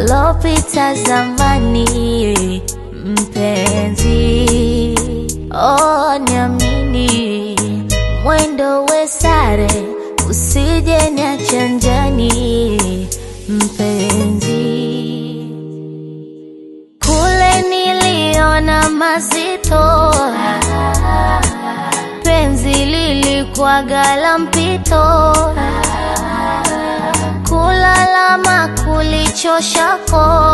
yalopita zamani, mpenzi. Oh, niamini, mwendo we sare, usije niache njiani, mpenzi. Kule niliona mazito, penzi lilikuwa gala mpito, kulalama kulichoshako,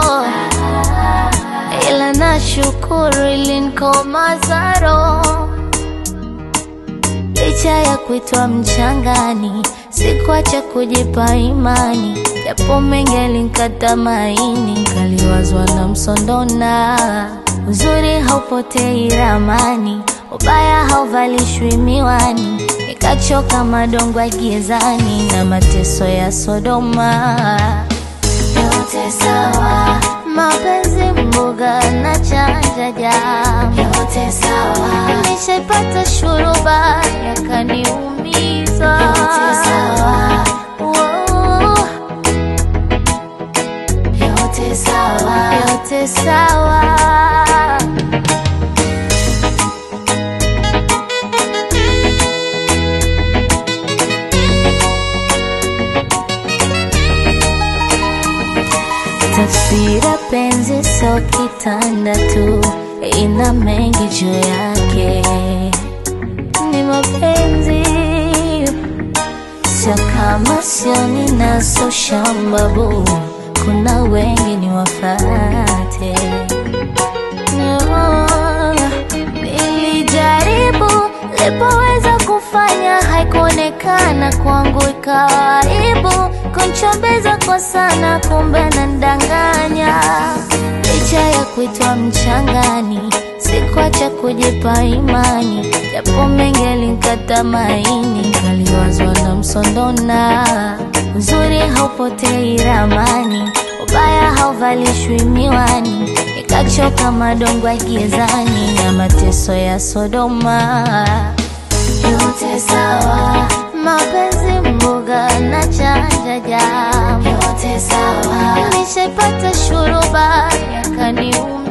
ila nashukuru ilinikomaza roho licha ya kuitwa mchangani, sikuacha kujipa imani, japo mengi alinkata maini, kaliwazwa na msondona. Uzuri haupotei ramani, ubaya hauvalishwi miwani, nikachoka madongo ya gizani na mateso ya Sodoma. Yote sawa, mapenzi mboga na chanja jam, yote sawa, nishaipata shuruba yakaniumiza, yote sawa, oh, yote sawa, yote sawa. Taswira penzi so kitanda tu, ina mengi juu yake. Ni mapenzi sio kama sio ninaso shambabu, kuna wengi ni wafate. No, nilijaribu lipoweza kufanya haikuonekana kwangu, ikawa aibu kunchombeza kwa sana, kumbe nandanganya. Licha ya kuitwa mchangani, sikuacha kujipa imani, japo mengi alinkata maini, kaliwazwa na msondona. Uzuri haupotei ramani, ubaya hauvalishwi miwani, nikachoka madongo ya gizani na mateso ya Sodoma. Yote sawa, mapenzi mboga na chanja jam, yote sawa, nishaipata shuruba yakaniuma